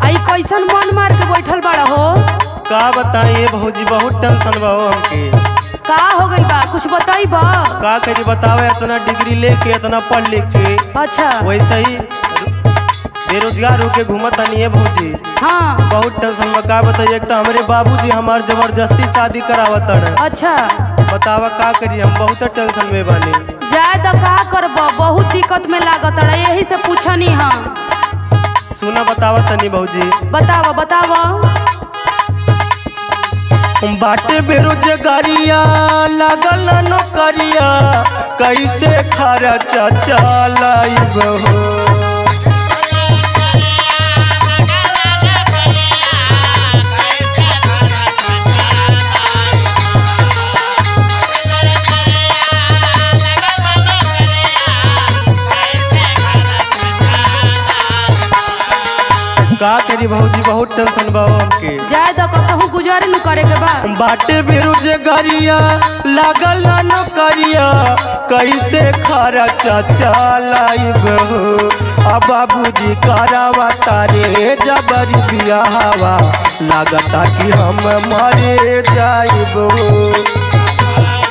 आई कैसन मन मार के बैठल बड़ा हो का बताइए भौजी बहुत टेंशन बा हो हमके का हो गई बा कुछ बताई बा का करी बतावे इतना डिग्री लेके इतना पढ़ लिख के अच्छा वैसे ही बेरोजगार होके घूमत तनी है भौजी हाँ बहुत टेंशन में का बताइए एक तो हमारे बाबूजी हमार जबरदस्ती शादी करावत है अच्छा बतावा का करी हम बहुत टेंशन में बानी जाए तो का करब बहुत दिक्कत में लागत रहा यही से पूछनी हम सुना बतावा तनी भौजी बताव बताव बाटे बेरोजगारिया लागल ना नौकरिया कैसे खर्चा चलाइब हो का करी भौजी बहुत टेंशन बा हमके जाए तो कसहू गुजर न करे के बा बाटे बेरोजगारिया लागल ना नौकरिया कैसे खर्चा चलाइब हो आ बाबूजी करावा तारे जबरी बियाहवा लागता कि हम मरे जाइब हो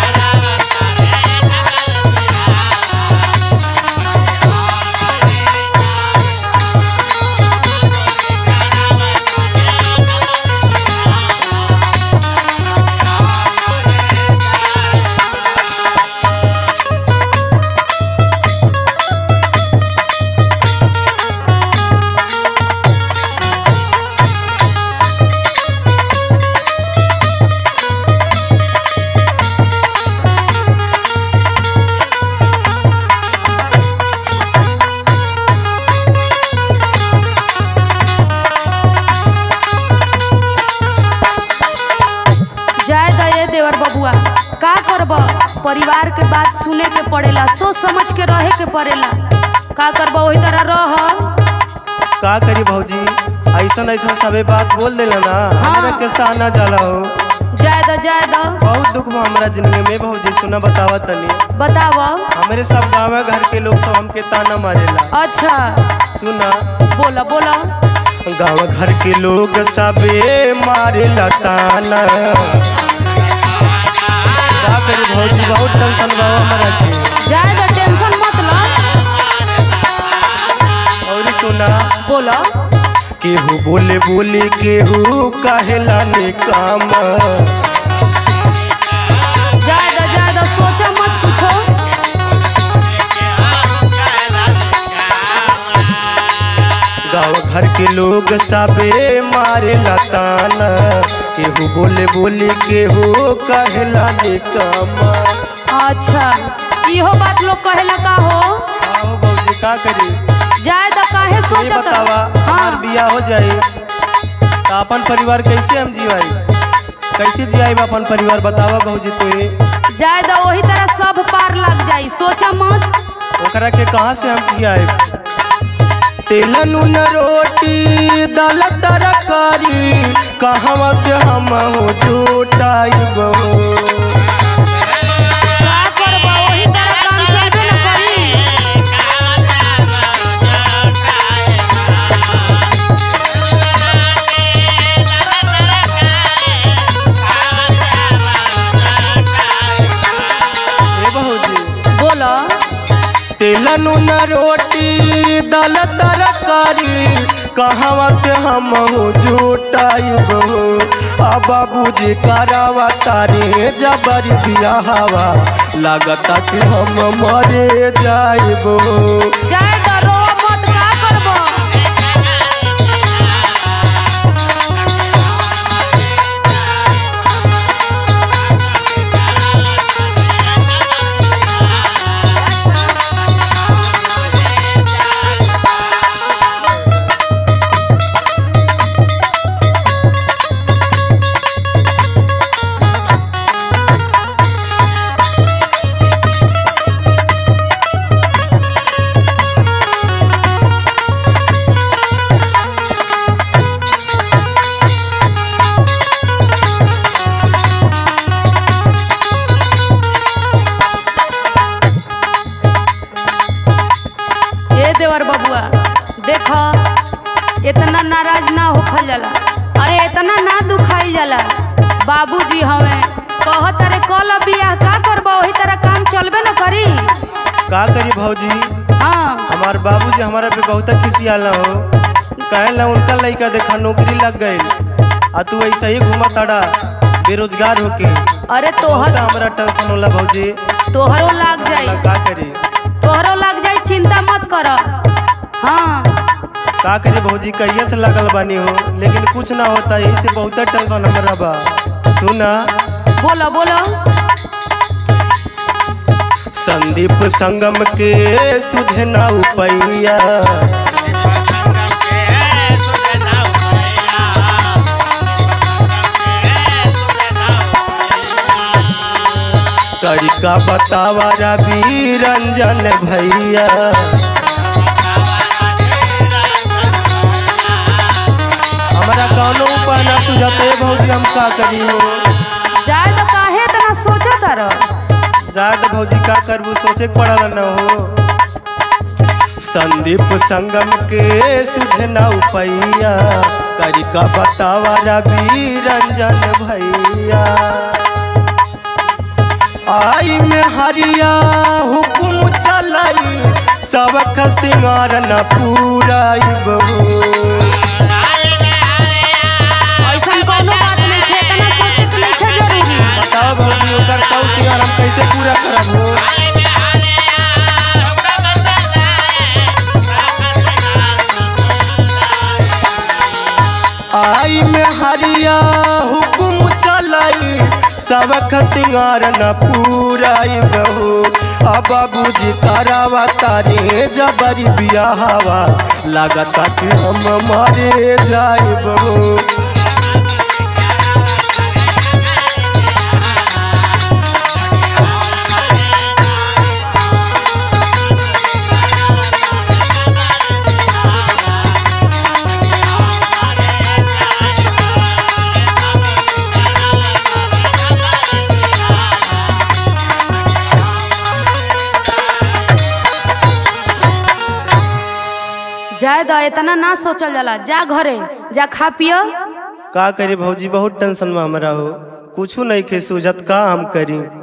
जाए द ये देवर बबुआ का करब परिवार के बात सुने के पड़ेला सोच समझ के रहे के पड़ेला का करब वही तरह रह का करी भौजी ऐसन ऐसन सबे बात बोल देला ना हमरा के सहना जाला हो जाए द जाए द बहुत दुख बा हमरा जिंदगी में भौजी सुना बतावा तनी बताव हमरे सब गाँव घर के लोग सब हमके ताना मारेला अच्छा सुना बोला बोला गाँव घर के लोग सबे मारेला ताना का करी भौजी बहुत टेंशन बा हमरा के जाए द टेंशन मत लो और सुना बोला केहू बोले बोले केहू कहेला निकाम जाए द जाए द सोचा मत कुछो गाँव घर के लोग सबे मारे ताना केहू बोले बोले केहू कहेला निकाम अच्छा इहो बात लोग कहेला का हो आओ भौजी का करी जाए द काहे ये सोचत बतावा हमार हाँ बियाह हो जाए तो अपन परिवार कैसे हम जियाई कैसे जियाई अपन परिवार बतावा भौजी तू जाए द वही तरह सब पार लग जाई सोचा मत ओकरा के कहाँ से हम जियाए तेल नून रोटी दाल तरकारी कहवा से हम हो जुटाइब हो का करबा वही तरह काम चलबे न करी ए भौजी बोलो तेल नून रोटी दाल तरकारी कहवा से हम हो जुटाइब हो आ बाबूजी करावा तारे जबरी बियाहवा लागता कि हम मरे जाइब हो जाए द रो मत का करबो इतना नाराज ना होखल जाला अरे इतना ना दुखाइल जाला बाबूजी हवे कहत अरे कल बियाह का करबो वही तरह काम चलबे न करी का करी भौजी हाँ हमार बाबूजी हमारा पे बहुत खिसियाला हो कहेला उनका लड़का देखा नौकरी लग गई आ तू ऐसा ही घुमा ताड़ा बेरोजगार होके अरे बहुत तोहर हमरा टेंशन होला भौजी तोहरो लाग जाई का करी तोहरो लाग जाई चिंता मत कर हाँ का करी भौजी कहिया से लगल बानी हो लेकिन कुछ ना होता यही से बहुत टेंशन हमरा बा सुना बोलो बोलो संदीप संगम के सुझना उपैया करी का बतावा रवि रंजन भैया हमारा कौनो उपाय ना सुझाते भौजी हम का करी हो जाए तो काहे इतना सोचत रह जात भौजी का करबू सोचे के पड़ल न हो संदीप संगम के सुझना उपैया करी का बतावा रवि रंजन भैया आई में हरिया हुकुम चलाई सबक सिंगार न पूराई बहू ऐसा कोनो बात नहीं है इतना सोचे के नहीं है जरूरी बताओ भौजी ओकर सब सिंगार हम कैसे पूरा करब हो आई में हरिया हुकुम चलाई सबक सिंगार न पूराई बहू अब बाबूजी तारावा तारे जबरी बियाहवा लागता कि हम मारे जाए बहू जाए द इतना ना सोचल जाला जा घरे जा खा पियो का करे भौजी बहुत टेंशन में हमरा हो कुछ नहीं के सूझत का हम करी